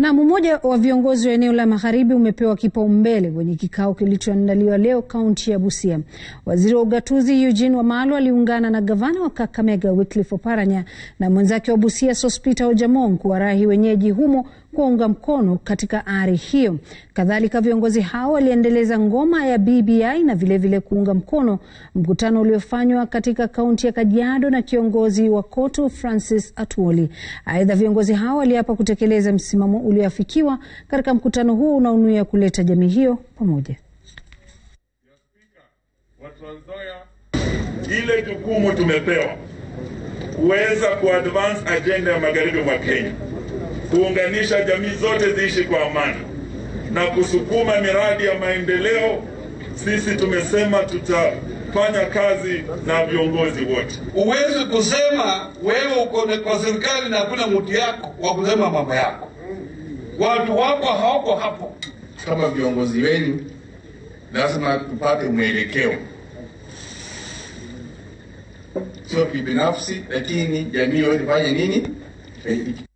Na mmoja wa viongozi wa eneo la magharibi umepewa kipaumbele kwenye kikao kilichoandaliwa leo kaunti ya Busia. Waziri wa ugatuzi Eugene Wamalwa aliungana na gavana wa Kakamega Wycliffe Oparanya na mwenzake wa Busia Sospeter Ojamong kuwarahi wenyeji humo kuwaunga mkono katika ari hiyo. Kadhalika, viongozi hao waliendeleza ngoma ya BBI na vilevile vile kuunga mkono mkutano uliofanywa katika kaunti ya Kajiado na kiongozi wa KOTU Francis Atwoli. Aidha, viongozi hao waliapa kutekeleza msimamo ulioafikiwa katika mkutano huu unaonuia kuleta jamii hiyo pamoja. Ile jukumu tumepewa kuweza kuadvance agenda ya magharibi mwa Kenya, kuunganisha jamii zote ziishi kwa amani na kusukuma miradi ya maendeleo. Sisi tumesema tutafanya kazi na viongozi wote. Huwezi kusema wewe uko kwa serikali na hakuna mtu yako wa kusema mambo yako, watu wako hawako hapo. Kama viongozi wenu, lazima tupate mwelekeo, sio kibinafsi, lakini jamii yote ifanye nini?